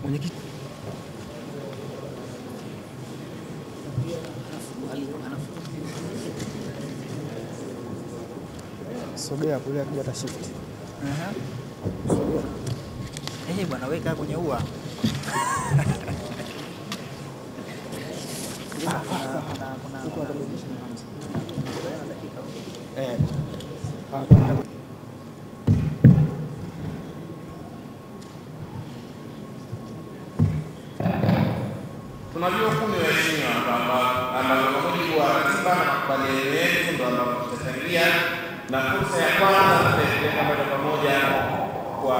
Mwenyekiti. Sogea kule akija ata shift. Eh, bwana weka kwenye ua. Eh. Tunajua kumi waheshimiwa kwamba ambazo kwa mujibu wa ratiba na makubaliano yetu ndo ambapo tutachangia, na fursa ya kwanza tutaipeleka moja kwa moja kwa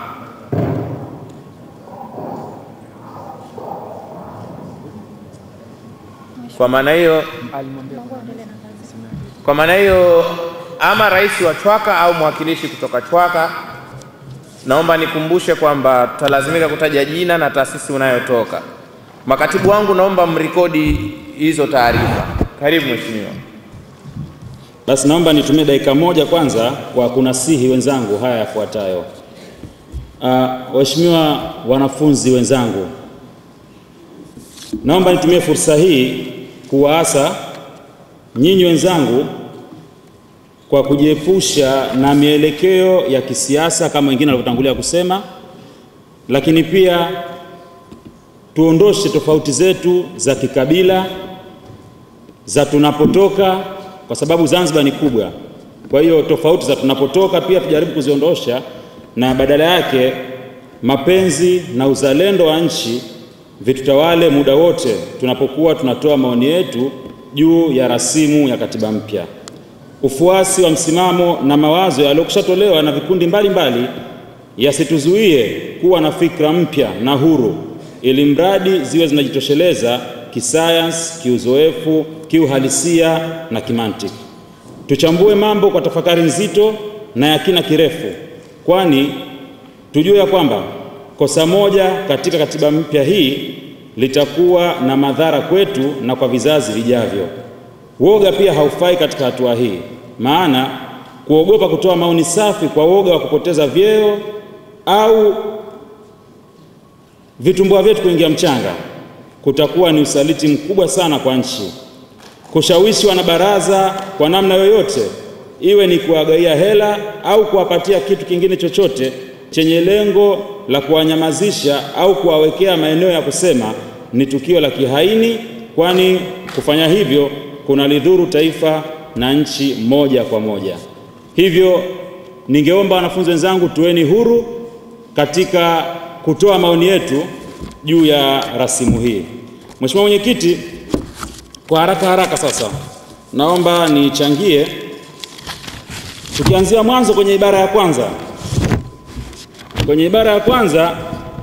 kwa maana hiyo Alimwambia kwa maana hiyo ama rais wa Chwaka au mwakilishi kutoka Chwaka, naomba nikumbushe kwamba tutalazimika kutaja jina na taasisi unayotoka. Makatibu wangu, naomba mrekodi hizo taarifa. Karibu mheshimiwa. Basi naomba nitumie dakika moja kwanza kwa kunasihi wenzangu haya yafuatayo. Uh, waheshimiwa wanafunzi wenzangu, naomba nitumie fursa hii kuwaasa nyinyi wenzangu kwa kujiepusha na mielekeo ya kisiasa kama wengine walivyotangulia kusema, lakini pia tuondoshe tofauti zetu za kikabila za tunapotoka, kwa sababu Zanzibar ni kubwa. Kwa hiyo tofauti za tunapotoka pia tujaribu kuziondosha, na badala yake mapenzi na uzalendo wa nchi vitutawale muda wote tunapokuwa tunatoa maoni yetu juu ya rasimu ya katiba mpya. Ufuasi wa msimamo na mawazo yaliyokushatolewa na vikundi mbalimbali yasituzuie kuwa na fikra mpya na huru, ili mradi ziwe zinajitosheleza kisayansi, kiuzoefu, kiuhalisia na kimantiki. Tuchambue mambo kwa tafakari nzito na ya kina kirefu, kwani tujue ya kwamba kosa moja katika katiba mpya hii litakuwa na madhara kwetu na kwa vizazi vijavyo. Woga pia haufai katika hatua hii, maana kuogopa kutoa maoni safi kwa woga wa kupoteza vyeo au vitumbua vyetu kuingia mchanga kutakuwa ni usaliti mkubwa sana kwa nchi. Kushawishi wanabaraza kwa namna yoyote, iwe ni kuwagaia hela au kuwapatia kitu kingine chochote chenye lengo la kuwanyamazisha au kuwawekea maeneo ya kusema, ni tukio la kihaini, kwani kufanya hivyo kunalidhuru taifa na nchi moja kwa moja. Hivyo ningeomba wanafunzi wenzangu, tuweni huru katika kutoa maoni yetu juu ya rasimu hii. Mheshimiwa Mwenyekiti, kwa haraka haraka sasa naomba nichangie tukianzia mwanzo kwenye ibara ya kwanza. Kwenye ibara ya kwanza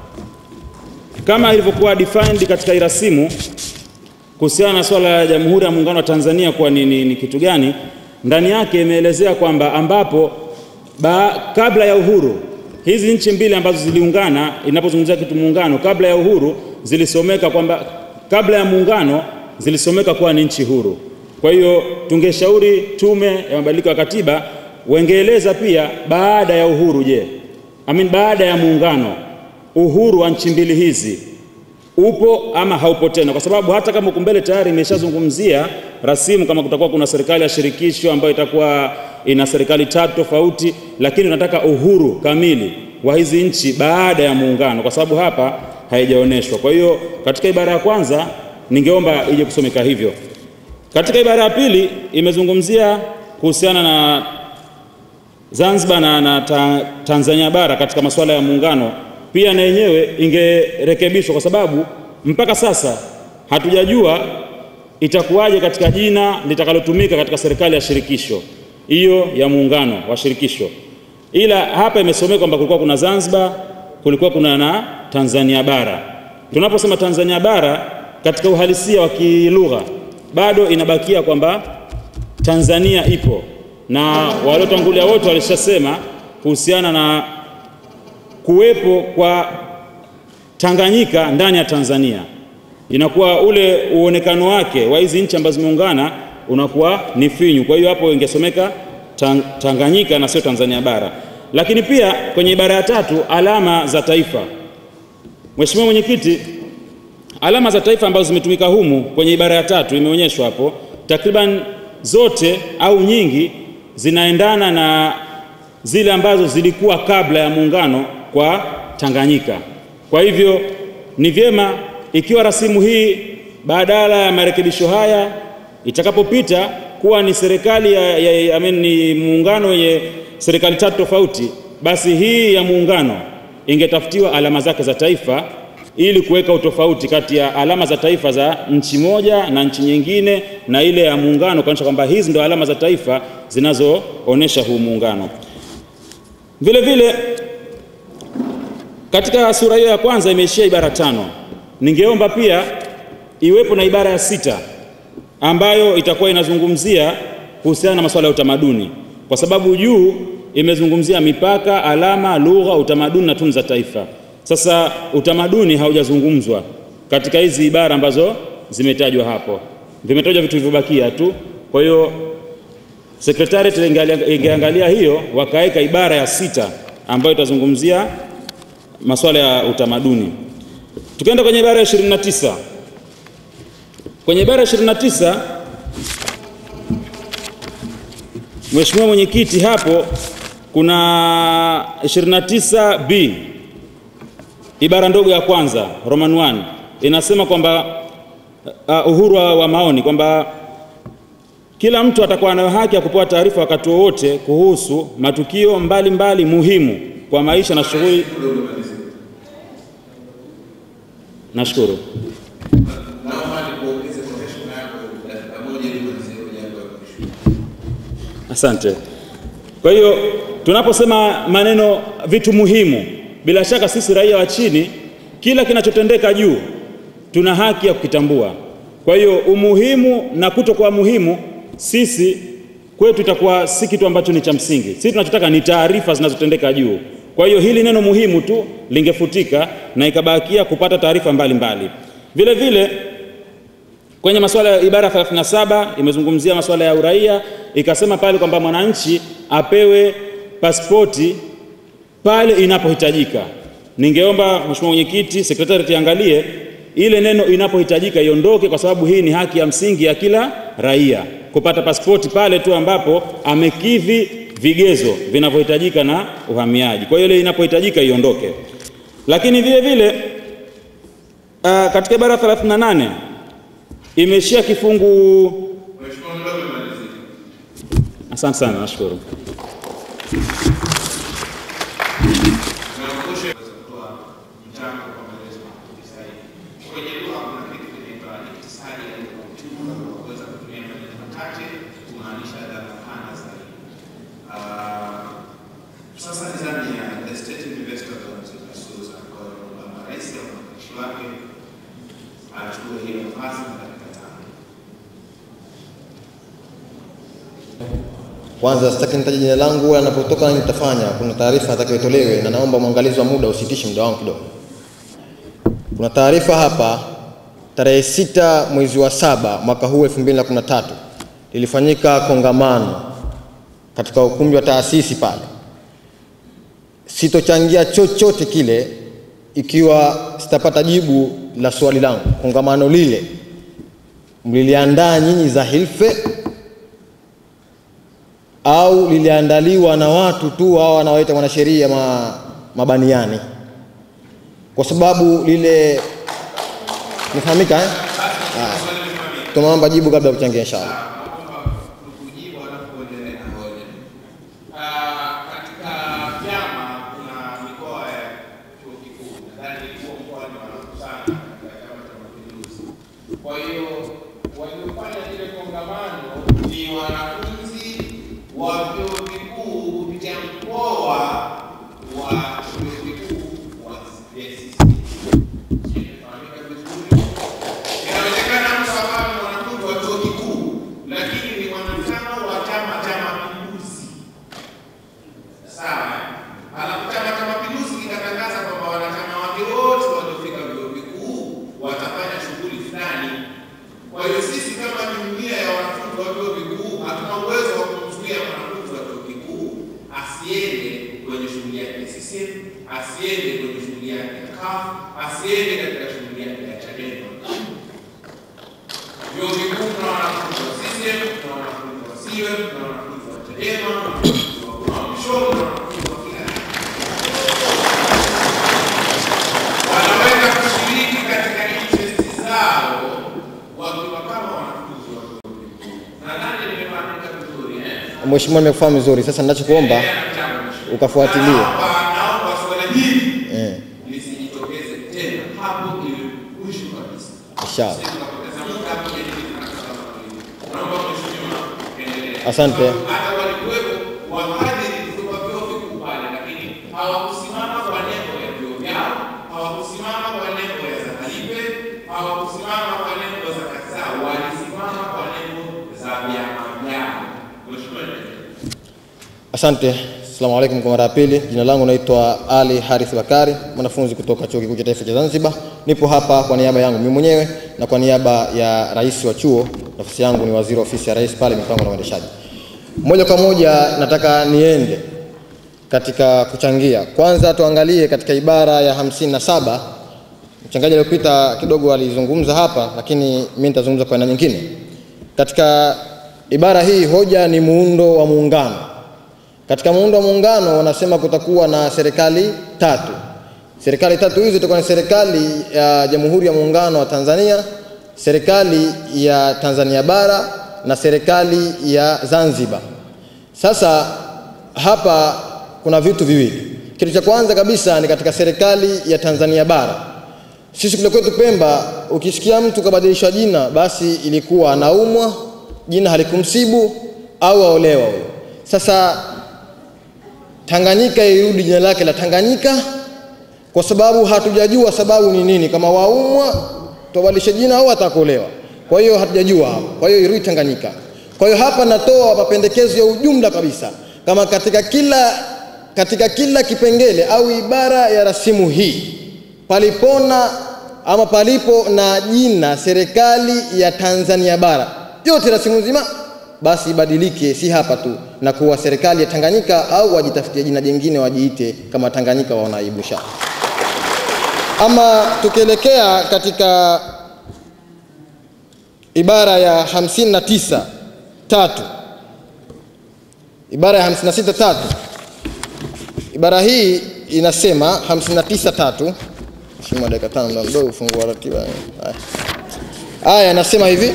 kama ilivyokuwa defined katika irasimu kuhusiana na swala la Jamhuri ya Muungano wa Tanzania kuwa ni, ni, ni kitu gani, ndani yake imeelezea kwamba ambapo ba, kabla ya uhuru hizi nchi mbili ambazo ziliungana, inapozungumzia kitu muungano, kabla ya uhuru zilisomeka kwamba kabla ya muungano zilisomeka kuwa ni nchi huru. Kwa hiyo tungeshauri Tume ya Mabadiliko ya Katiba wengeeleza pia baada ya uhuru, je, I mean, baada ya muungano uhuru wa nchi mbili hizi upo ama haupo tena, kwa sababu hata kama huku mbele tayari imeshazungumzia rasimu kama kutakuwa kuna serikali ya shirikisho ambayo itakuwa ina serikali tatu tofauti, lakini tunataka uhuru kamili wa hizi nchi baada ya muungano, kwa sababu hapa haijaonyeshwa. Kwa hiyo katika ibara ya kwanza ningeomba ije kusomeka hivyo. Katika ibara ya pili imezungumzia kuhusiana na Zanzibar na, na ta, Tanzania bara katika masuala ya muungano, pia na yenyewe ingerekebishwa kwa sababu mpaka sasa hatujajua itakuwaje katika jina litakalotumika katika serikali ya shirikisho hiyo ya muungano wa shirikisho, ila hapa imesomeka kwamba kulikuwa kuna Zanzibar, kulikuwa kuna na Tanzania bara. Tunaposema Tanzania bara katika uhalisia wa kilugha bado inabakia kwamba Tanzania ipo na waliotangulia wote walishasema kuhusiana na kuwepo kwa Tanganyika ndani ya Tanzania, inakuwa ule uonekano wake wa hizi nchi ambazo zimeungana unakuwa ni finyu. Kwa hiyo hapo ingesomeka tang, Tanganyika na sio Tanzania bara. Lakini pia kwenye ibara ya tatu alama za taifa Mheshimiwa Mwenyekiti, alama za taifa ambazo zimetumika humu kwenye ibara ya tatu imeonyeshwa hapo, takriban zote au nyingi zinaendana na zile ambazo zilikuwa kabla ya muungano kwa Tanganyika. Kwa hivyo ni vyema ikiwa rasimu hii badala ya marekebisho haya itakapopita kuwa ni serikali ya, ya, I mean, ni muungano wenye serikali tatu tofauti, basi hii ya muungano ingetafutiwa alama zake za taifa ili kuweka utofauti kati ya alama za taifa za nchi moja na nchi nyingine na ile ya muungano, kuonyesha kwamba hizi ndio alama za taifa zinazoonesha huu muungano. Vile vile katika sura hiyo ya kwanza imeishia ibara tano. Ningeomba pia iwepo na ibara ya sita ambayo itakuwa inazungumzia kuhusiana na masuala ya utamaduni, kwa sababu juu imezungumzia mipaka, alama, lugha, utamaduni na tunu za taifa. Sasa utamaduni haujazungumzwa katika hizi ibara ambazo zimetajwa hapo, vimetajwa vitu vilivyobakia tu. Kwa hiyo Secretariat ingeangalia hiyo wakaweka ibara ya sita ambayo itazungumzia masuala ya utamaduni. Tukienda kwenye ibara ya 29. Kwenye ibara ya 29 Mheshimiwa Mwenyekiti, hapo kuna 29B ibara ndogo ya kwanza Roman 1 inasema kwamba uh, uhuru wa maoni kwamba kila mtu atakuwa nayo haki ya kupewa taarifa wakati wowote kuhusu matukio mbalimbali mbali muhimu kwa maisha na shughuli. Nashukuru. Asante. Kwa hiyo tunaposema maneno vitu muhimu, bila shaka sisi raia wa chini, kila kinachotendeka juu tuna haki ya kukitambua. Kwa hiyo umuhimu na kutokuwa muhimu sisi kwetu itakuwa si kitu ambacho ni cha msingi. Sisi tunachotaka ni taarifa zinazotendeka juu. Kwa hiyo hili neno muhimu tu lingefutika na ikabakia kupata taarifa mbalimbali. Vile vile kwenye masuala ya ibara 37 imezungumzia masuala ya uraia, ikasema pale kwamba mwananchi apewe pasipoti pale inapohitajika. Ningeomba Mheshimiwa Mwenyekiti, sekretariat iangalie ile neno inapohitajika iondoke, kwa sababu hii ni haki ya msingi ya kila raia kupata pasipoti pale tu ambapo amekidhi vigezo vinavyohitajika na uhamiaji. Kwa hiyo ile inapohitajika iondoke. Lakini vile vile uh, katika ibara 38 imeishia kifungu. Asante sana, nashukuru. Sasa ni zamu ya the state investor Suza kwa kwamba rais au mwakilishi wake achukue hiyo nafasi na dakika tano. Kwanza sitaki nitaje jina langu wala napotoka nini nitafanya. Kuna taarifa nataka itolewe na naomba mwangalizi wa muda usitishe muda wangu kidogo. Kuna taarifa hapa tarehe sita mwezi wa saba mwaka huu 2013 lilifanyika kongamano katika ukumbi wa taasisi pale. Sitochangia chochote kile ikiwa sitapata jibu la swali langu. Kongamano lile mliliandaa nyinyi za Hilfe au liliandaliwa na watu tu hao wanaoita wanasheria ma, mabaniani? Kwa sababu lile nifahamika eh? Ah, tunaomba jibu kabla ya kuchangia inshallah. kujibu alafu kuendelea na hoja. Ah, Katika vyama kuna mikoa ya chuo kikuu, nadhani huo mkoa ni wanakusana katika Chama cha Mapinduzi. Kwa hiyo waliofanya lile kongamano ni wanafunzi wa vyuo vikuu kupitia mkoa wa chuo kikuu wa VCC. Sijui imefahamika vizuri. Inawezekana mtu akawa ni mwanafunzi wa chuo kikuu CUF asiende katika shughuli yake ya Chadema. Vyuo vikuu kuna wanafunzi wa CCM, kuna wanafunzi wa CUF, kuna wanafunzi wa Chadema, kuna wanafunzi wa Uamisho, kuna wanafunzi wa kila aina. wanaweza kushiriki katika interest zao wakiwa kama wanafunzi wa vyuo vikuu. Nadhani nimefahamika vizuri eh? Mheshimiwa, nimekufahamu vizuri. Sasa ninachokuomba ukafuatilie. Naomba naomba swala hili eh, lisijitokeze tena, hapo iwe mwisho kabisa. inshallah. Sisi tukapoteza muda hapo kwenye hili tunakosana kwa hili. Naomba mheshimiwa endelee. Asante. Hata walikuwepo wahadhiri kutoka vyuo vikuu pale, lakini hawakusimama kwa nembo ya vyuo vyao, hawakusimama kwa nembo ya Zakaribe, hawakusimama kwa nembo za Kasao, walisimama kwa nembo za vyama vyao. Mheshimiwa endelee. Asante. Asalamu alaikum kwa mara ya pili. Jina langu naitwa Ali Harith Bakari, mwanafunzi kutoka Chuo Kikuu cha Taifa cha Zanzibar. Nipo hapa kwa niaba yangu mimi mwenyewe na kwa niaba ya rais wa chuo. Nafasi yangu ni waziri wa ofisi ya rais pale mipango na uendeshaji. Moja kwa moja nataka niende katika kuchangia. Kwanza tuangalie katika ibara ya hamsini na saba. Mchangaji aliyopita kidogo alizungumza hapa, lakini mimi nitazungumza kwa aina nyingine. Katika ibara hii hoja ni muundo wa muungano. Katika muundo wa muungano wanasema kutakuwa na serikali tatu. Serikali tatu hizo itakuwa ni serikali ya Jamhuri ya Muungano wa Tanzania, serikali ya Tanzania Bara na serikali ya Zanzibar. Sasa hapa kuna vitu viwili. Kitu cha kwanza kabisa ni katika serikali ya Tanzania Bara. Sisi kule kwetu Pemba, ukisikia mtu kabadilishwa jina, basi ilikuwa anaumwa, jina halikumsibu au aolewa huyo. Sasa Tanganyika irudi jina lake la Tanganyika kwa sababu hatujajua sababu ni nini, kama waumwa tubadilishe jina au atakolewa. Kwa hiyo hatujajua hapo, kwa hiyo irudi Tanganyika. Kwa hiyo hapa natoa mapendekezo ya ujumla kabisa, kama katika kila katika kila kipengele au ibara ya rasimu hii palipona ama palipo na jina serikali ya Tanzania bara yote rasimu nzima basi ibadilike, si hapa tu, na kuwa serikali ya Tanganyika au wajitafutie jina jingine wajiite kama Tanganyika, waona aibu inshallah. Ama tukielekea katika ibara ya 59 tatu, ibara ya 56 tatu, ibara hii inasema 59 tatu. Mheshimiwa, dakika tano ndio mdogo ufungua ratiba. Haya. Haya, inasema hivi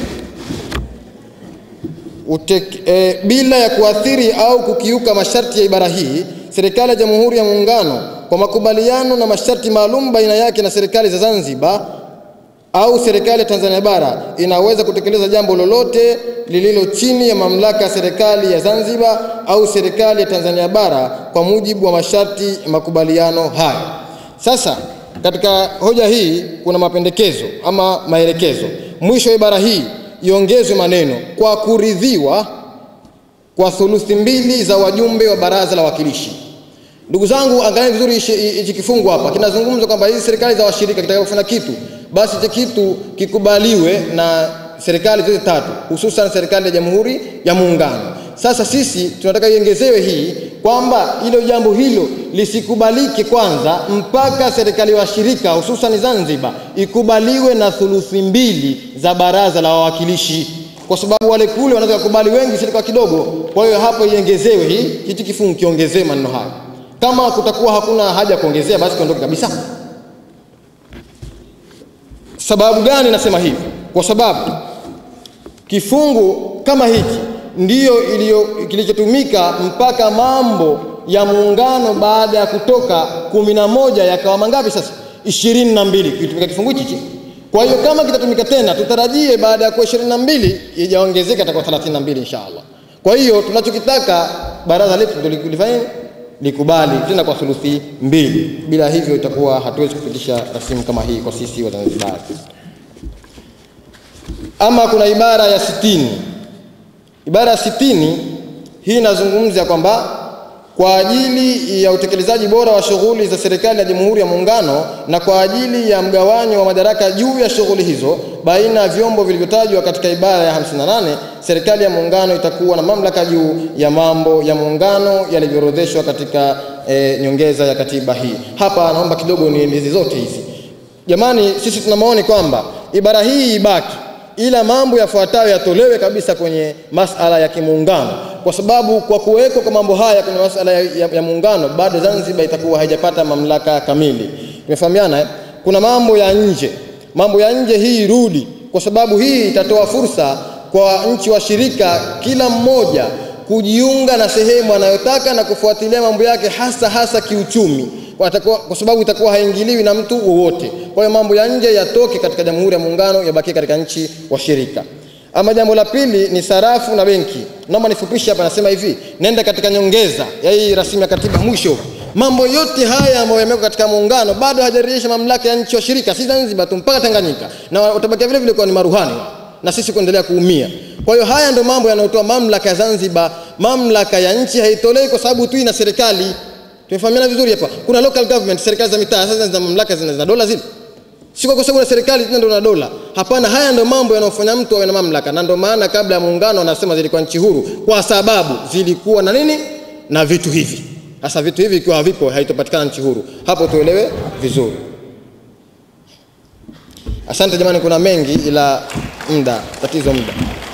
Utek, e, bila ya kuathiri au kukiuka masharti ya ibara hii, serikali ya Jamhuri ya Muungano kwa makubaliano na masharti maalum baina yake na serikali za Zanzibar au serikali ya Tanzania bara inaweza kutekeleza jambo lolote lililo chini ya mamlaka ya serikali ya Zanzibar au serikali ya Tanzania bara kwa mujibu wa masharti ya makubaliano hayo. Sasa katika hoja hii kuna mapendekezo ama maelekezo. Mwisho wa ibara hii iongezwe maneno kwa kuridhiwa kwa thuluthi mbili za wajumbe wa baraza la wawakilishi. Ndugu zangu, angalieni vizuri hichi hichi kifungu hapa kinazungumza kwamba hizi serikali za washirika kitaka kufanya kitu, basi hicho kitu kikubaliwe na serikali zote tatu, hususan serikali ya Jamhuri ya Muungano. Sasa sisi tunataka iongezewe hii kwamba hilo jambo hilo lisikubalike kwanza mpaka serikali washirika hususan Zanzibar ikubaliwe na thuluthi mbili za baraza la wawakilishi, kwa sababu wale kule wanaweza kukubali wengi, sisi kwa kidogo. Kwa hiyo hapo iongezewe hii, hichi kifungu kiongezewe maneno hayo. Kama kutakuwa hakuna haja ya kuongezea, basi kiondoke kabisa. Sababu gani nasema hivi? Kwa sababu kifungu kama hiki ndiyo iliyo kilichotumika mpaka mambo ya muungano baada ya kutoka kumi na moja yakawa mangapi sasa? ishirini na mbili kitumika kifungu hichi. Kwa hiyo kama kitatumika tena, tutarajie baada ya kuwa ishirini na mbili ijaongezeka itakuwa thelathini na mbili inshallah. Kwa hiyo tunachokitaka baraza letu ndio lifanye nini? likubali tena kwa thuluthi mbili. Bila hivyo itakuwa hatuwezi kupitisha rasimu kama hii kwa sisi Wazanzibari. Ama kuna ibara ya sitini. Ibara ya sitini hii inazungumza kwamba kwa ajili ya utekelezaji bora wa shughuli za serikali ya Jamhuri ya Muungano na kwa ajili ya mgawanyo wa madaraka juu ya shughuli hizo baina ya vyombo vilivyotajwa katika ibara ya 58, serikali ya Muungano itakuwa na mamlaka juu ya mambo ya muungano yalivyoorodheshwa katika e, nyongeza ya katiba hii. Hapa naomba kidogo nieleze zote hizi. Jamani, sisi tuna maoni kwamba ibara hii ibaki, ila mambo yafuatayo yatolewe kabisa kwenye masala ya kimuungano, kwa sababu kwa kuwekwa kwa mambo haya kwenye masala ya, ya, ya muungano bado Zanzibar itakuwa haijapata mamlaka kamili. Tumefahamiana eh? Kuna mambo ya nje, mambo ya nje hii irudi, kwa sababu hii itatoa fursa kwa nchi washirika kila mmoja kujiunga na sehemu anayotaka na kufuatilia mambo yake hasa hasa kiuchumi kwa, atakuwa, kwa sababu itakuwa haingiliwi na mtu wowote. Kwa hiyo mambo ya nje yatoke katika Jamhuri ya Muungano yabakie katika nchi washirika. Ama jambo la pili ni sarafu na benki. Naomba nifupishe hapa, nasema hivi, nenda katika nyongeza ya hii rasimu ya katiba mwisho mambo yote haya ambayo yamewekwa katika muungano bado hajarejesha mamlaka ya nchi washirika, si Zanzibar tu, mpaka Tanganyika, na watabakia vile vile kuwa ni maruhani na sisi kuendelea kuumia. Kwa hiyo haya ndio mambo yanayotoa mamlaka ya Zanzibar. Mamlaka ya nchi haitolewi kwa sababu tu ina serikali. Tumefahamiana vizuri hapa. Kuna local government, serikali za mitaa, sasa zina mamlaka zina, zina dola zile si kwa sababu na serikali tena ndio na dola. Hapana, haya ndio mambo yanayofanya mtu awe na mamlaka, na ndio maana kabla ya muungano anasema zilikuwa nchi huru, kwa sababu zilikuwa na nini na vitu hivi. Sasa vitu hivi ikiwa havipo, haitopatikana nchi huru. Hapo tuelewe vizuri. Asante jamani, kuna mengi ila muda, tatizo muda.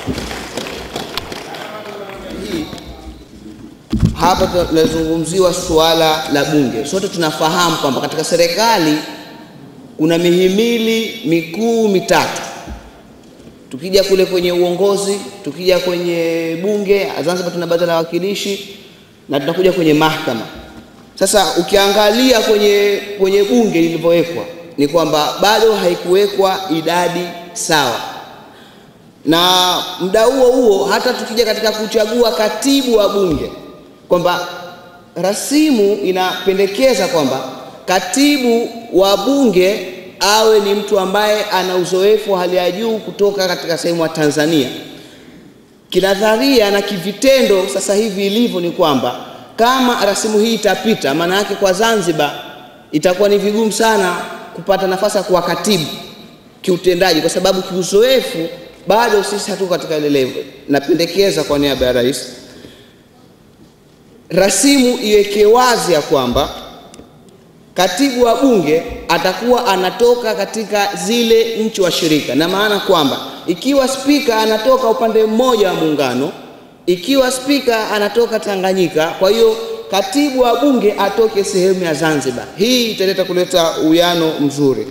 hapa tunazungumziwa suala la bunge. Sote tunafahamu kwamba katika serikali kuna mihimili mikuu mitatu. Tukija kule kwenye uongozi, tukija kwenye bunge, Zanzibar tuna baraza la wawakilishi na tunakuja kwenye mahakama. Sasa ukiangalia kwenye, kwenye bunge lilivyowekwa ni kwamba bado haikuwekwa idadi sawa, na muda huo huo hata tukija katika kuchagua katibu wa bunge kwamba rasimu inapendekeza kwamba katibu wa bunge awe ni mtu ambaye ana uzoefu wa hali ya juu kutoka katika sehemu ya Tanzania. Kinadharia na kivitendo sasa hivi ilivyo ni kwamba kama rasimu hii itapita, maana yake kwa Zanzibar itakuwa ni vigumu sana kupata nafasi ya kuwa katibu kiutendaji, kwa sababu kiuzoefu bado sisi hatuko katika ile level. Napendekeza kwa niaba ya rais rasimu iweke wazi ya kwamba katibu wa bunge atakuwa anatoka katika zile nchi washirika, na maana kwamba ikiwa spika anatoka upande mmoja wa muungano, ikiwa spika anatoka Tanganyika, kwa hiyo katibu wa bunge atoke sehemu ya Zanzibar. Hii italeta kuleta uwiano mzuri.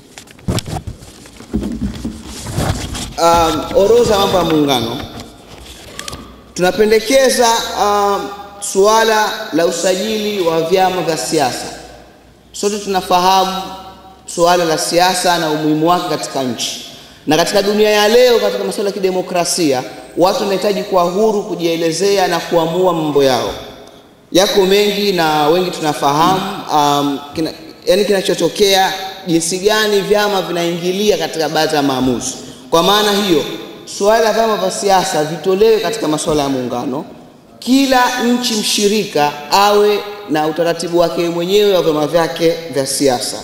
Um, orodha ya mambo ya muungano tunapendekeza um, suala la usajili wa vyama vya siasa. Sote tunafahamu suala la siasa na umuhimu wake katika nchi, na katika dunia ya leo, katika masuala ya kidemokrasia, watu wanahitaji kuwa huru kujielezea na kuamua mambo yao. Yako mengi na wengi tunafahamu um, kina, yani kinachotokea, jinsi gani vyama vinaingilia katika baadhi ya maamuzi. Kwa maana hiyo, suala la vyama vya siasa vitolewe katika masuala ya muungano kila nchi mshirika awe na utaratibu wake mwenyewe wa vyama vyake vya siasa.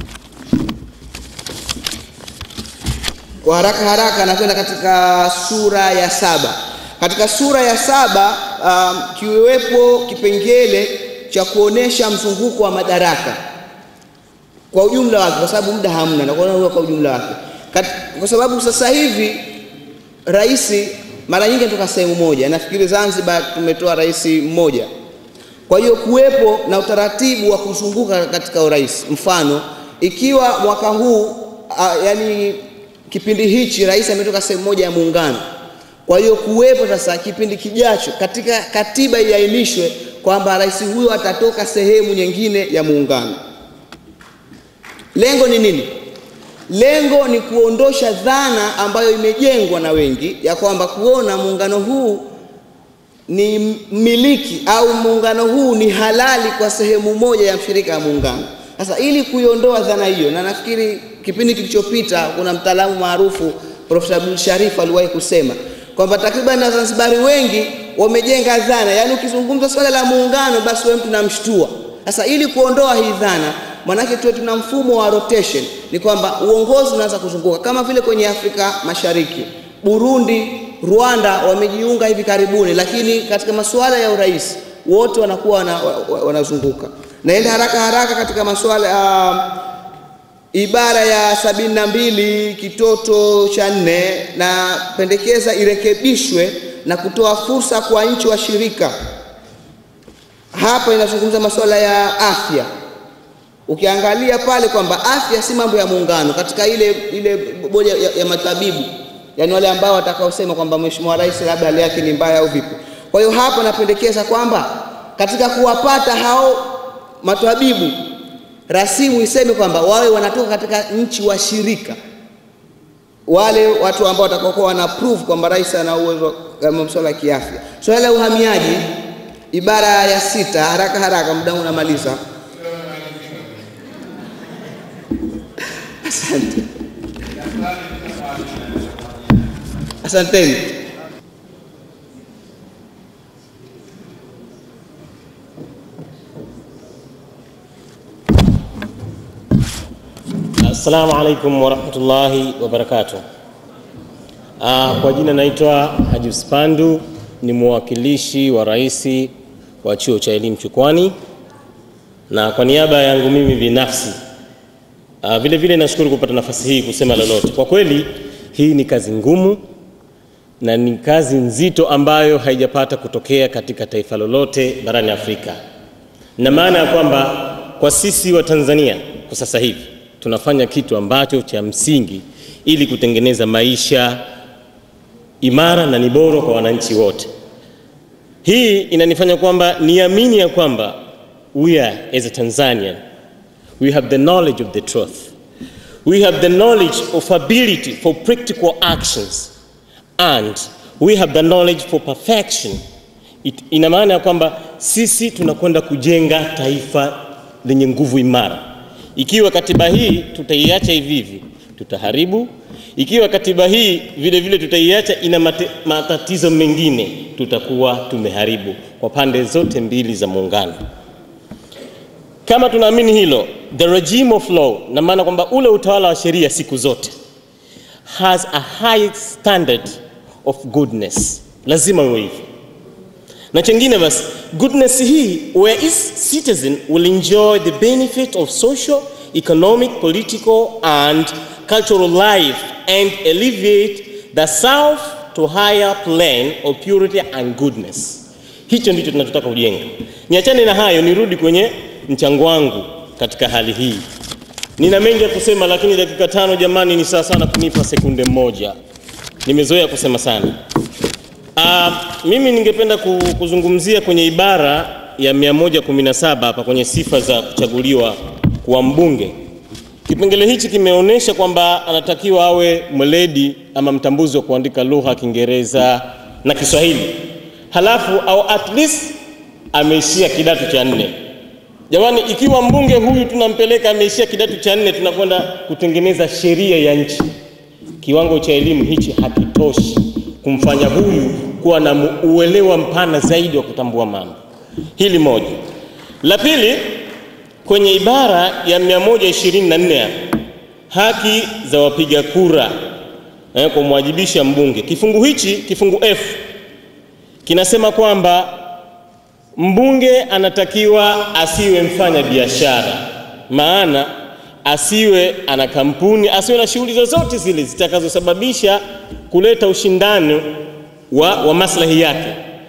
Kwa haraka haraka nakwenda katika sura ya saba. Katika sura ya saba um, kiwepo kipengele cha kuonesha mzunguko wa madaraka kwa ujumla wake, kwa sababu muda hamna, na kuona kwa ujumla wake, kwa sababu sasa hivi rais mara nyingi anatoka sehemu moja. Nafikiri Zanzibar tumetoa rais mmoja, kwa hiyo kuwepo na utaratibu wa kuzunguka katika urais. Mfano, ikiwa mwaka huu uh, yani kipindi hichi rais ametoka sehemu moja ya muungano, kwa hiyo kuwepo sasa kipindi kijacho katika katiba iainishwe kwamba rais huyo atatoka sehemu nyingine ya muungano. Lengo ni nini? Lengo ni kuondosha dhana ambayo imejengwa na wengi ya kwamba kuona muungano huu ni miliki au muungano huu ni halali kwa sehemu moja ya mshirika ya muungano. Sasa ili kuiondoa dhana hiyo, na nafikiri kipindi kilichopita kuna mtaalamu maarufu Profesa Abdul Sharif aliwahi kusema kwamba takriban Wazanzibari wengi wamejenga dhana, yaani ukizungumza swala la muungano, basi wewe mtu namshtua. Sasa ili kuondoa hii dhana Manake tuwe tuna mfumo wa rotation, ni kwamba uongozi unaanza kuzunguka kama vile kwenye Afrika Mashariki. Burundi, Rwanda wamejiunga hivi karibuni, lakini katika masuala ya urais wote wanakuwa wana, wa- wa- wanazunguka. Naenda haraka haraka katika masuala uh, ibara ya sabini na mbili kitoto cha nne na pendekeza irekebishwe na kutoa fursa kwa nchi washirika. Hapa inazungumza masuala ya afya. Ukiangalia pale kwamba afya si mambo ya muungano katika ile ile bodi ya, ya matabibu, yani wale ambao watakaosema kwamba mheshimiwa rais labda hali yake ni mbaya au vipi. Kwa hiyo hapa napendekeza kwamba katika kuwapata hao matabibu rasimu iseme kwamba wawe wanatoka katika nchi washirika, wale watu ambao watakaokuwa wana prove kwamba rais ana uwezo kama masuala ya kiafya. Swala la uhamiaji, ibara ya sita, haraka haraka, muda wangu unamaliza. Asante, asanteni. Assalamu alaikum warahmatullahi wabarakatuh. Ah, kwa jina naitwa Haji Uspandu, ni mwakilishi wa rais wa chuo cha elimu Chukwani, na kwa niaba yangu mimi binafsi ah, vile vile nashukuru kupata nafasi hii kusema lolote. Kwa kweli hii ni kazi ngumu na ni kazi nzito ambayo haijapata kutokea katika taifa lolote barani Afrika, na maana ya kwamba kwa sisi wa Tanzania kwa sasa hivi tunafanya kitu ambacho cha msingi ili kutengeneza maisha imara na ni bora kwa wananchi wote. Hii inanifanya kwamba niamini ya kwamba we are as a Tanzanian we have the knowledge of the truth we have the knowledge of ability for practical actions and we have the knowledge for perfection. It, ina maana ya kwamba sisi tunakwenda kujenga taifa lenye nguvu imara. Ikiwa katiba hii tutaiacha hivi hivi, tutaharibu. Ikiwa katiba hii vile vile tutaiacha ina mate, matatizo mengine, tutakuwa tumeharibu kwa pande zote mbili za muungano. Kama tunaamini hilo, the regime of law, na maana kwamba ule utawala wa sheria siku zote has a high standard of goodness, lazima uwe hivyo. Na chengine basi, goodness hii where each citizen will enjoy the benefit of social, economic, political and cultural life and elevate the self to higher plane of purity and goodness. Hicho ndicho tunachotaka kujenga. Niachane na hayo, nirudi kwenye mchango wangu katika hali hii. Nina mengi ya kusema, lakini dakika tano jamani, ni sawa sana kunipa sekunde moja. Nimezoea kusema sana. Uh, mimi ningependa ku- kuzungumzia kwenye ibara ya 117 hapa kwenye sifa za kuchaguliwa kuwa mbunge. Kipengele hichi kimeonyesha kwamba anatakiwa awe mweledi ama mtambuzi wa kuandika lugha Kiingereza na Kiswahili, halafu au at least ameishia kidato cha nne. Jamani, ikiwa mbunge huyu tunampeleka ameishia kidato cha nne, tunakwenda kutengeneza sheria ya nchi. Kiwango cha elimu hichi hakitoshi kumfanya huyu kuwa na mu- uelewa mpana zaidi wa kutambua mambo. Hili moja. La pili, kwenye ibara ya 124 hapa, haki za wapiga kura eh, kumwajibisha mbunge. Kifungu hichi, kifungu F kinasema kwamba mbunge anatakiwa asiwe mfanya biashara, maana asiwe ana kampuni, asiwe na shughuli zozote zile zitakazosababisha kuleta ushindani wa, wa maslahi yake.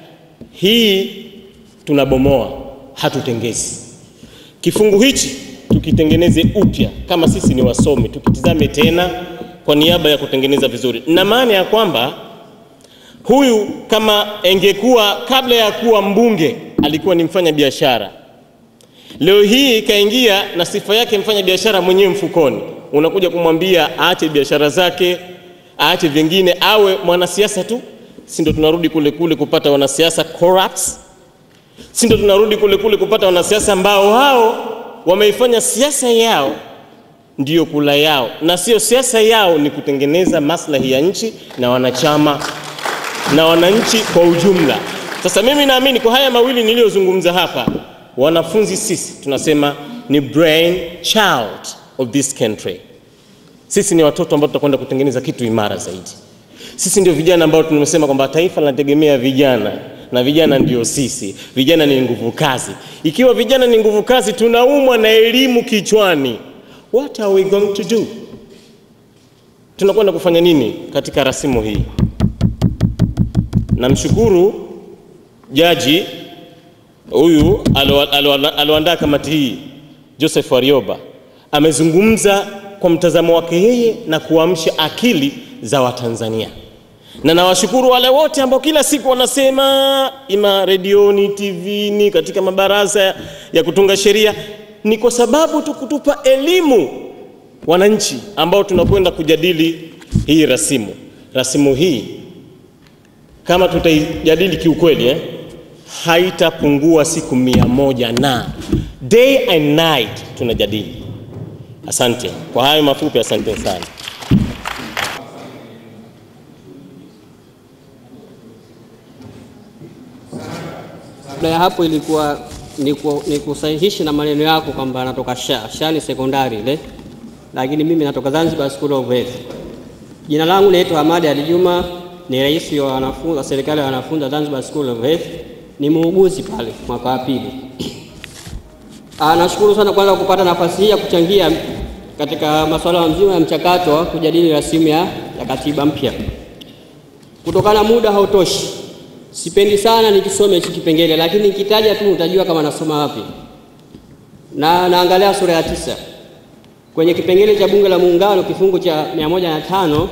Hii tunabomoa, hatutengezi. Kifungu hichi tukitengeneze upya, kama sisi ni wasomi, tukitizame tena kwa niaba ya kutengeneza vizuri, na maana ya kwamba huyu kama engekuwa kabla ya kuwa mbunge alikuwa ni mfanya biashara, leo hii kaingia na sifa yake mfanya biashara mwenyewe mfukoni, unakuja kumwambia aache biashara zake, aache vingine, awe mwanasiasa tu, si ndo tunarudi kule kule kupata wanasiasa corrupts? Si ndo tunarudi kule kule kupata wanasiasa ambao wao wameifanya siasa yao ndiyo kula yao, na sio siasa yao ni kutengeneza maslahi ya nchi na wanachama na wananchi kwa ujumla. Sasa mimi naamini kwa haya mawili niliyozungumza hapa, wanafunzi sisi tunasema ni brain child of this country. Sisi ni watoto ambao tutakwenda kutengeneza kitu imara zaidi. Sisi ndio vijana ambao tumesema kwamba taifa linategemea vijana, na vijana ndio sisi. Vijana ni nguvu kazi. Ikiwa vijana ni nguvu kazi, tunaumwa na elimu kichwani, what are we going to do? Tunakwenda kufanya nini katika rasimu hii? Namshukuru jaji huyu alo- alo- aloandaa kamati hii Joseph Warioba amezungumza kwa mtazamo wake yeye na kuamsha akili za Watanzania, na nawashukuru wale wote ambao kila siku wanasema ima redioni, TVni, katika mabaraza ya kutunga sheria, ni kwa sababu tu kutupa elimu wananchi ambao tunakwenda kujadili hii rasimu. Rasimu hii kama tutaijadili kiukweli eh, haitapungua siku mia moja na day and night tunajadili. Asante kwa hayo mafupi, asante sana. Kabla ya hapo ilikuwa ni, ku, ni kusahihisha na maneno yako kwamba anatoka SHA. SHA ni sekondari ile, lakini mimi natoka Zanzibar School of Health. Jina langu naitwa Hamadi Ali Juma, ni rais wa wanafunzi wa serikali ya wanafunzi wa Zanzibar School of Health, ni muuguzi pale mwaka wa pili. Ah, nashukuru sana kwanza kupata nafasi hii ya kuchangia katika masuala mzima ya mchakato wa kujadili rasimu ya, ya katiba mpya. Kutokana na muda hautoshi, sipendi sana nikisome hichi kipengele, lakini nikitaja tu utajua kama nasoma wapi. Na naangalia sura ya tisa kwenye kipengele cha Bunge la Muungano kifungu cha mia moja na tano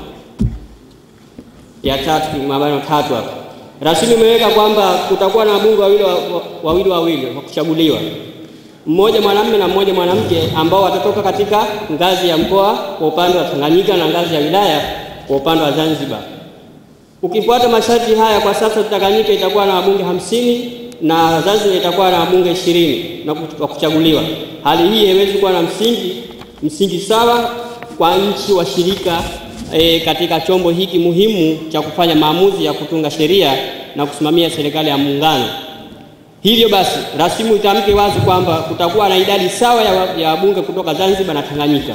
ya tatu mabano tatu hapa rasimu imeweka kwamba kutakuwa na wabunge wawili wa- wa- wawili wawili wa kuchaguliwa, mmoja mwanamume na mmoja mwanamke, ambao watatoka katika ngazi ya mkoa kwa upande wa Tanganyika na ngazi ya wilaya kwa upande wa Zanzibar. Ukifuata masharti haya, kwa sasa Tanganyika itakuwa na wabunge hamsini na Zanzibar itakuwa na wabunge ishirini na kuch- wa kuchaguliwa. Hali hii haiwezi kuwa na msingi msingi sawa kwa nchi washirika e, katika chombo hiki muhimu cha kufanya maamuzi ya kutunga sheria na kusimamia serikali ya muungano. Hivyo basi, rasimu itamke wazi kwamba kutakuwa na idadi sawa ya wa- ya wabunge kutoka Zanzibar na Tanganyika.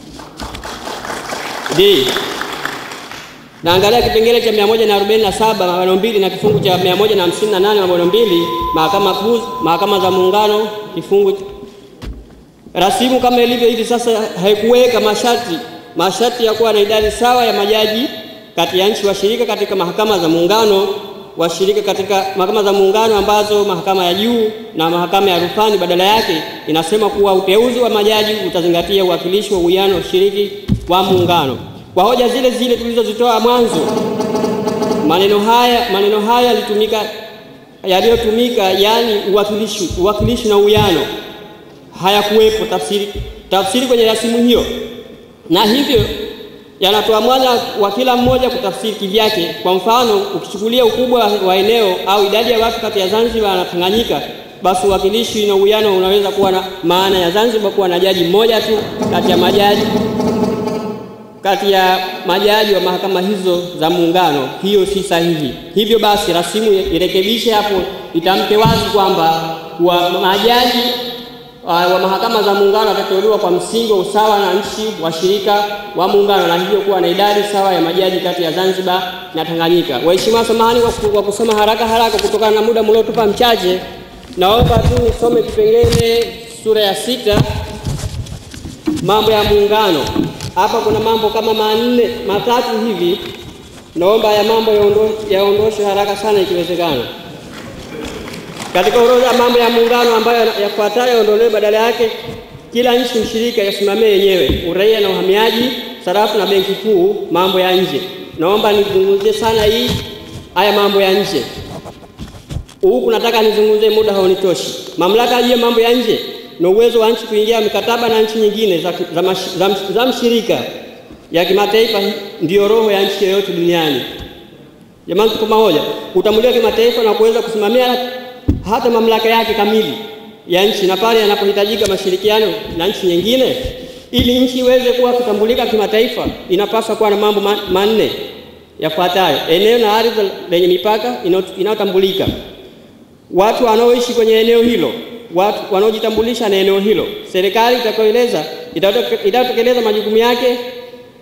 D. Naangalia kipengele cha 147 mabano mbili na kifungu cha 158 mabano mbili mahakama kuu, mahakama za muungano kifungu rasimu kama ilivyo hivi sasa haikuweka masharti masharti ya kuwa na idadi sawa ya majaji kati ya nchi washirika katika mahakama za muungano washirika katika mahakama za muungano ambazo mahakama ya juu na mahakama ya rufani. Badala yake inasema kuwa uteuzi wa majaji utazingatia uwakilishi wa uwiano wa ushiriki wa muungano. Kwa hoja zile zile tulizozitoa mwanzo, maneno haya maneno haya yalitumika yaliyotumika, yani uwakilishi, uwakilishi na uwiano hayakuwepo tafsiri, tafsiri kwenye rasimu hiyo, na hivyo yanatoa mwanya wa kila mmoja kutafsiri kivyake. Kwa mfano, ukichukulia ukubwa wa eneo au idadi ya watu kati ya Zanzibar na Tanganyika, basi uwakilishi na uwiano unaweza kuwa na maana ya Zanzibar kuwa na jaji mmoja tu kati ya majaji kati ya majaji wa mahakama hizo za muungano. Hiyo si sahihi. Hivyo basi, rasimu irekebishe hapo, itamke wazi kwamba wa majaji uh, wa mahakama za muungano watateuliwa kwa msingi wa usawa na nchi washirika wa muungano, na hivyo kuwa na idadi sawa ya majaji kati ya Zanzibar na Tanganyika. Waheshimiwa, samahani kwa ku- kwa kusoma haraka haraka kutokana na muda mliotupa mchache, naomba tu nisome kipengele sura ya sita mambo ya muungano. Hapa kuna mambo kama manne matatu hivi, naomba ya mambo yaondo- yaondoshwe haraka sana ikiwezekana. Katika orodha ya mambo ya muungano ambayo yafuatayo yaondolewe, badala yake kila nchi mshirika yasimamie yenyewe: uraia na uhamiaji, sarafu na benki kuu, mambo ya nje. Naomba nizungumzie sana hii haya mambo ya nje huku nataka nizungumzie, muda haunitoshi. Mamlaka juu ya mambo ya nje na uwezo wa nchi kuingia mikataba na nchi nyingine za, za, mash- za, msh- za mshirika ya kimataifa ndiyo roho ya nchi yoyote duniani. Jamani, tuko pamoja. Kutambuliwa kimataifa na kuweza kusimamia hata mamlaka yake kamili ya nchi, na pale yanapohitajika mashirikiano na nchi nyingine, ili nchi iweze kuwa kutambulika kimataifa, inapaswa kuwa na mambo ma- manne yafuatayo: eneo na ardhi lenye mipaka inayo- inayotambulika, watu wanaoishi kwenye eneo hilo, watu wanaojitambulisha na eneo hilo, serikali itakayoeleza itayote- itayotekeleza majukumu yake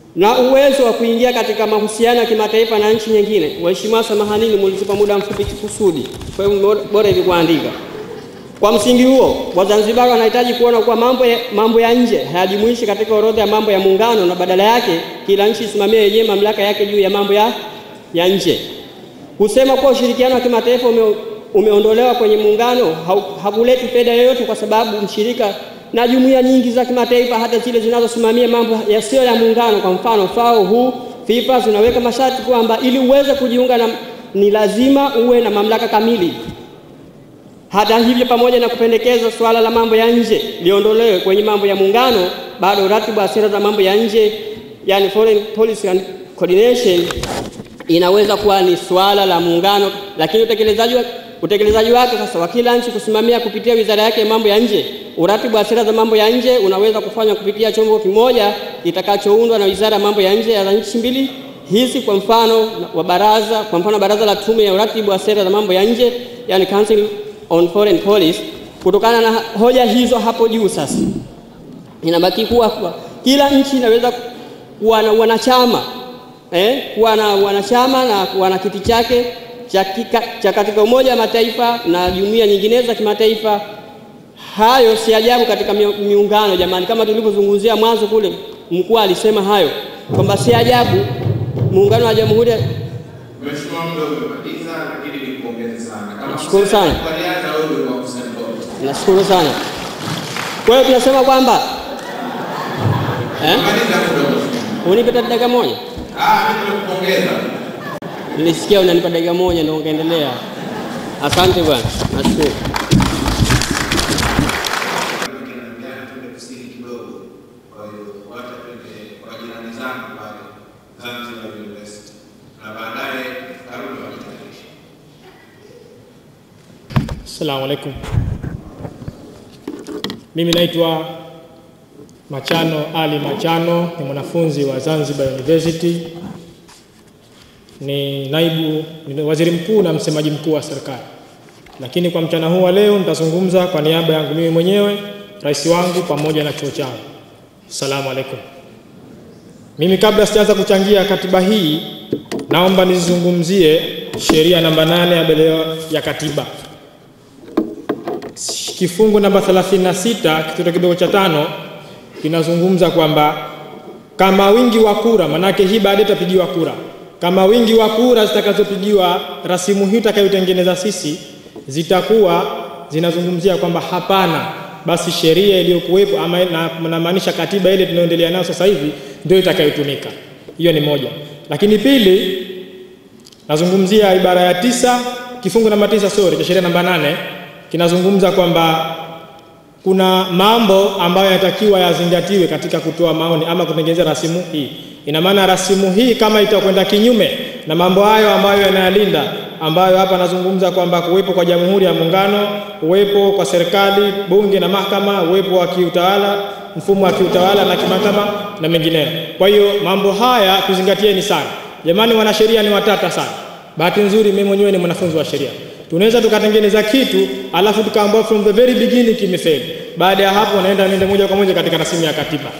na uwezo wa kuingia katika mahusiano ya kimataifa na nchi nyingine. Waheshimiwa, samahanini, mulitupa muda mfupi kusudi, kwa hiyo bora hivi kuandika. Kwa msingi huo, Wazanzibari wanahitaji kuona kuwa mambo ya, mambo ya nje hayajumuishi katika orodha ya mambo ya muungano na badala yake kila nchi isimamie yenyewe mamlaka yake juu ya mambo ya, ya nje. Kusema kuwa ushirikiano wa kimataifa ume, umeondolewa kwenye muungano hakuleti faida yoyote, kwa sababu mshirika na jumuiya nyingi za kimataifa, hata zile zinazosimamia mambo yasiyo ya muungano, kwa mfano FAO, WHO, FIFA, zinaweka masharti kwamba ili uweze kujiunga na, ni lazima uwe na mamlaka kamili. Hata hivyo, pamoja na kupendekeza suala la mambo ya nje liondolewe kwenye mambo ya muungano, bado ratiba ya sera za mambo ya nje, yani foreign policy and coordination, inaweza kuwa ni suala la muungano, lakini utekelezaji wa utekelezaji wake sasa wa kila nchi kusimamia kupitia wizara yake ya mambo ya nje. Uratibu wa sera za mambo ya nje unaweza kufanywa kupitia chombo kimoja kitakachoundwa na wizara ya mambo ya nje ya nchi mbili hizi, kwa mfano wa baraza, kwa mfano baraza la tume ya uratibu wa sera za mambo ya nje, yani Council on Foreign Policy. Kutokana na hoja hizo hapo juu, sasa inabaki kuwa kwa kila nchi inaweza kuwa na wanachama eh, kuwa na wanachama na kuwa na kiti chake cha katika Umoja wa Mataifa na jumuiya nyinginezo za kimataifa. Hayo si ajabu katika miungano jamani, kama tulivyozungumzia mwanzo kule, mkuu alisema hayo kwamba si ajabu muungano wa Jamhuri ya Mheshimiwa muda umemaliza, lakini nikupongeze sana. Kama Nashukuru sana. Walianza wewe kwa kusema. Nashukuru sana. Kwa hiyo tunasema kwamba eh, Maliza kidogo. unipe hata dakika moja. Ah, mimi nimekupongeza. Nilisikia unanipa dakika moja ndio ungeendelea. Asante bwana, nashukuru. Tunaongea tuende kusini kidogo. Kwa hiyo wacha twende kwa jirani zangu pale Zanzibar University. Na baadaye Karume wakitayarisha. Assalamu alaikum. Mimi naitwa Machano Ali Machano, ni mwanafunzi wa Zanzibar University, ni naibu ni waziri mkuu na msemaji mkuu wa serikali. Lakini kwa mchana huu wa leo nitazungumza kwa niaba yangu mimi mwenyewe, rais wangu pamoja na chuo changu. Assalamu alaikum. Mimi kabla sijaanza kuchangia katiba hii, naomba nizungumzie sheria namba nane ya mbele ya katiba kifungu namba 36 kitoto kidogo cha tano kinazungumza kwamba kama wingi wa kura, manake hii baadaye itapigiwa kura, kama wingi wa kura zitakazopigiwa rasimu hii tutakayotengeneza sisi zitakuwa zinazungumzia kwamba hapana, basi sheria iliyokuwepo ama na- namaanisha katiba ile tunayoendelea nayo sasa hivi ndio itakayotumika. Hiyo ni moja, lakini pili nazungumzia ibara ya tisa kifungu namba tisa sorry cha sheria namba nane kinazungumza kwamba kuna mambo ambayo yanatakiwa yazingatiwe katika kutoa maoni ama kutengeneza rasimu hii. Ina maana rasimu hii kama itakwenda kinyume na mambo hayo ambayo yanayalinda, ambayo hapa nazungumza kwamba kuwepo kwa Jamhuri ya Muungano, uwepo kwa serikali, bunge na mahakama, uwepo wa kiutawala, mfumo wa kiutawala na kimahakama na mengineyo. Kwa hiyo mambo haya tuzingatieni sana. Jamani, wanasheria ni watata sana. Bahati nzuri mimi mwenyewe ni mwanafunzi wa sheria. Tunaweza tukatengeneza kitu alafu tukaambiwa from the very beginning kimefeli. Baada ya hapo naenda nende moja kwa moja katika rasimu ya katiba.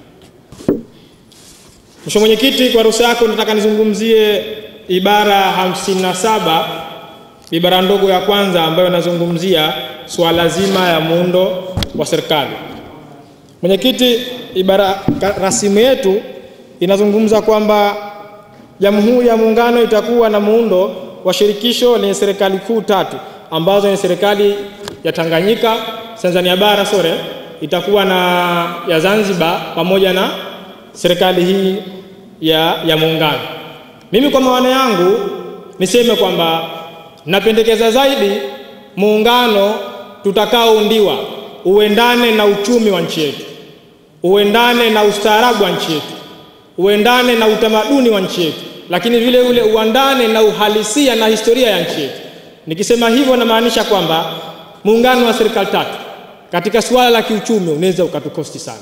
Mheshimiwa Mwenyekiti, kwa ruhusa yako nataka nizungumzie ibara 57 ibara ndogo ya kwanza ambayo inazungumzia swala zima ya muundo wa serikali. Mwenyekiti, ibara ka- rasimu yetu inazungumza kwamba Jamhuri ya Muungano itakuwa na muundo wa shirikisho lenye serikali kuu tatu ambazo ni serikali ya Tanganyika, Tanzania bara sore, itakuwa na ya Zanzibar pamoja na serikali hii ya, ya muungano. Mimi kwa maana yangu niseme kwamba napendekeza zaidi muungano tutakaoundiwa uendane na uchumi wa nchi yetu, uendane na ustaarabu wa nchi yetu, uendane na utamaduni wa nchi yetu, lakini vile vile uandane na uhalisia na historia ya nchi yetu. Nikisema hivyo namaanisha kwamba muungano wa serikali tatu katika suala la kiuchumi unaweza ukatukosti sana.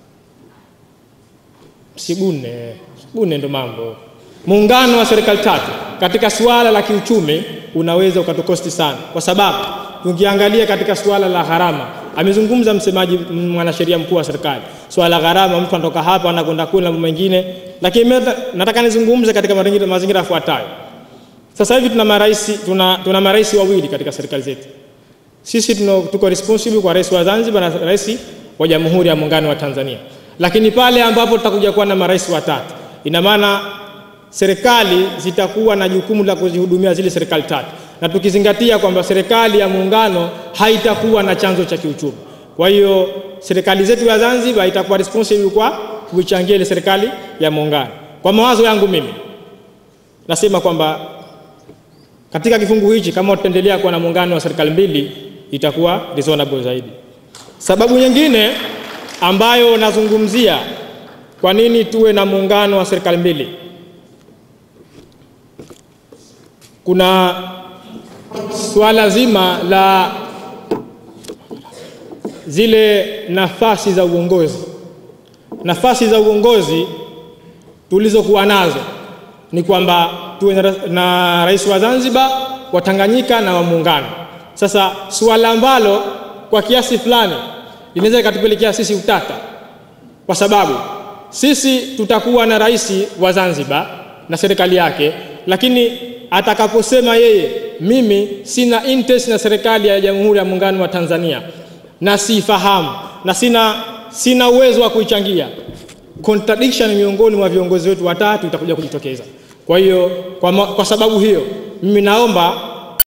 Msigune, msigune ndo mambo. Muungano wa serikali tatu katika suala la kiuchumi unaweza ukatukosti sana, kwa sababu tukiangalia katika suala la gharama, amezungumza msemaji m- mwanasheria mkuu wa serikali swala gharama, mtu anatoka hapa anakwenda kule na mambo mengine, lakini mimi nata- nataka nizungumze katika mazingira mazingira yafuatayo. Sasa hivi tuna marais tuna, tuna marais wawili katika serikali zetu. Sisi tuno, tuko responsible kwa rais wa Zanzibar na rais wa Jamhuri ya Muungano wa Tanzania, lakini pale ambapo tutakuja kuwa na marais watatu, ina maana serikali zitakuwa na jukumu la kuzihudumia zile serikali tatu, na tukizingatia kwamba serikali ya muungano haitakuwa na chanzo cha kiuchumi. Kwa hiyo serikali zetu ya Zanzibar itakuwa responsible kwa kuichangia ile serikali ya muungano. Kwa mawazo yangu mimi nasema kwamba katika kifungu hichi kama tutaendelea kuwa na muungano wa serikali mbili itakuwa reasonable zaidi. Sababu nyingine ambayo nazungumzia kwa nini tuwe na muungano wa serikali mbili, kuna swala zima la zile nafasi za uongozi. Nafasi za uongozi tulizokuwa nazo ni kwamba tuwe na, ra- na rais wa Zanzibar, wa Tanganyika na wa Muungano. Sasa suala ambalo kwa kiasi fulani linaweza ikatupelekea sisi utata, kwa sababu sisi tutakuwa na rais wa Zanzibar na serikali yake, lakini atakaposema yeye, mimi sina interest na serikali ya Jamhuri ya Muungano wa Tanzania na siifahamu na sina, sina uwezo wa kuichangia, contradiction miongoni mwa viongozi wetu watatu itakuja kujitokeza. Kwa hiyo kwa, ma- kwa sababu hiyo mimi naomba